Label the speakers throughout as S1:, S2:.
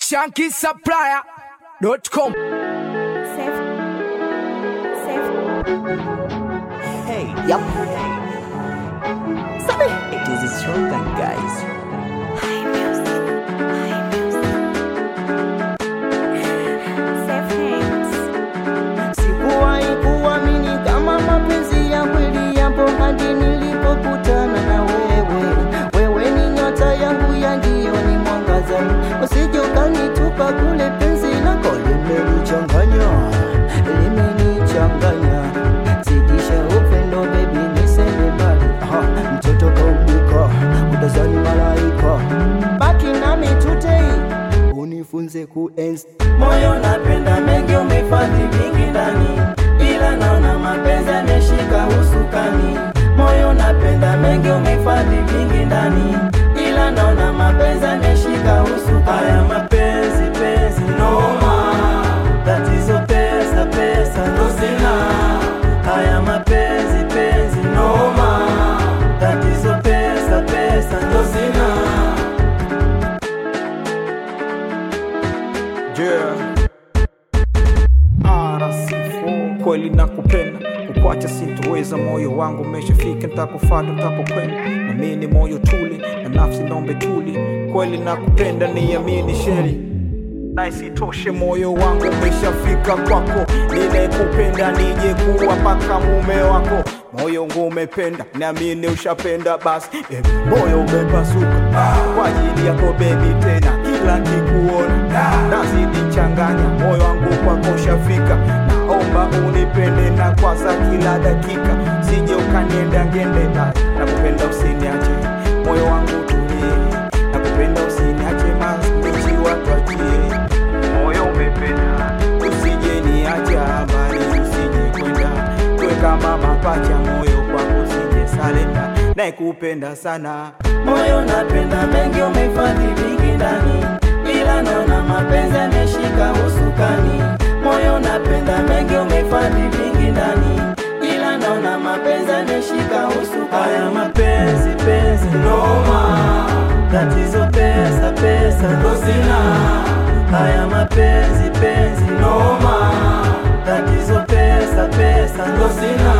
S1: shankisupplier.com.
S2: Safe. Safe.
S3: Hey, yup. Sabi, this is Shogun, guys.
S2: High music. High music. Safe hands.
S4: Sikuwahi kuamini kama mapenzi ya kweli yapo hadi nilipokutana na wewe. Wewe ni nyota yangu ya jioni, mwangaza, usije ukanitupa kule. Penzi lako limenichanganya, limenichanganya, zidisha upendo baby, nisende mbali. Aha, mtoto kaumbika, utazani malaika, baki nami today unifunze kuenzi moyo napenda mengi umehifadhi vingi ndani ila naona mapenzi yameshika usukani moyo napenda mengi umehifadhi vingi ndani ila naona mapenzi yameshika usukani haya mapenzi penzi noma tatizo pesa pesa ndo sina haya mapenzi penzi noma tatizo pesa pesa ndo sina
S5: Yeah. RC4 kweli nakupenda kukwacha sintoweza moyo wangu umeshafika ntakufata ntapokwenda na mimi ni moyo tuli na nafsi nombe tuli kweli nakupenda niamini sheri na isitoshe moyo wangu umeshafika kwako ninekupenda nije kuwa paka mume wako moyo wangu umependa naamini ushapenda basi eh, moyo umepasuka kwa ajili yako bebi tena kila kikuona nazidi changanya moyo wangu kwako ushafika naomba unipende na kwaza kila dakika sije ukanienda ngende nakupenda usiniache moyo wangu tulie nakupenda usiniache masichi watwachie moyo umependa usije niacha mbali usije kwenda kwe kama mapacha moyo kwako usije salenda naekupenda sana
S4: moyo napenda mengi umehifadhi vingi ndani ila naona mapenzi yameshika usukani moyo napenda mengi umehifadhi vingi ndani ila naona mapenzi yameshika usukani haya mapenzi penzi noma tatizo pesa pesa ndo sina haya mapenzi penzi noma tatizo pesa pesa ndo sina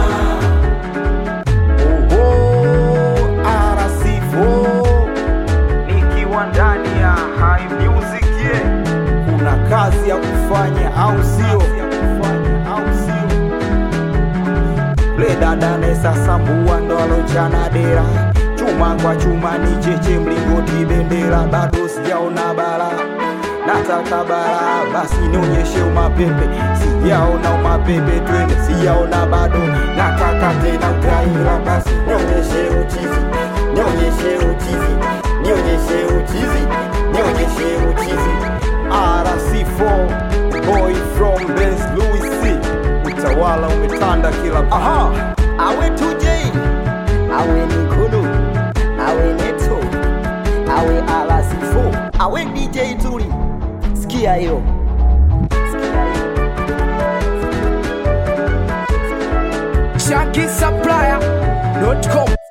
S5: Oho, RC4 nikiwa ndani ya High Music yeah. kuna kazi ya kufanya au sio? Ule dada nesasambua ndo alonchana dera chuma kwa chuma ni cheche mlingoti bendera bado sijaona bara nataka bara basi nionyeshe umapepe sijaona umapepe twende sijaona bado nataka tena utaira basi nionyeshe uchizi nionyeshe uchizi nionyeshe uchizi nionyeshe uchizi RC4 boy from Benz Louis C utawala umetanda kila
S4: Aha, awe tujei awe nikulu awe neto awe RC4 awe DJ Tuli, sikia hiyo
S1: shankisupplier.com.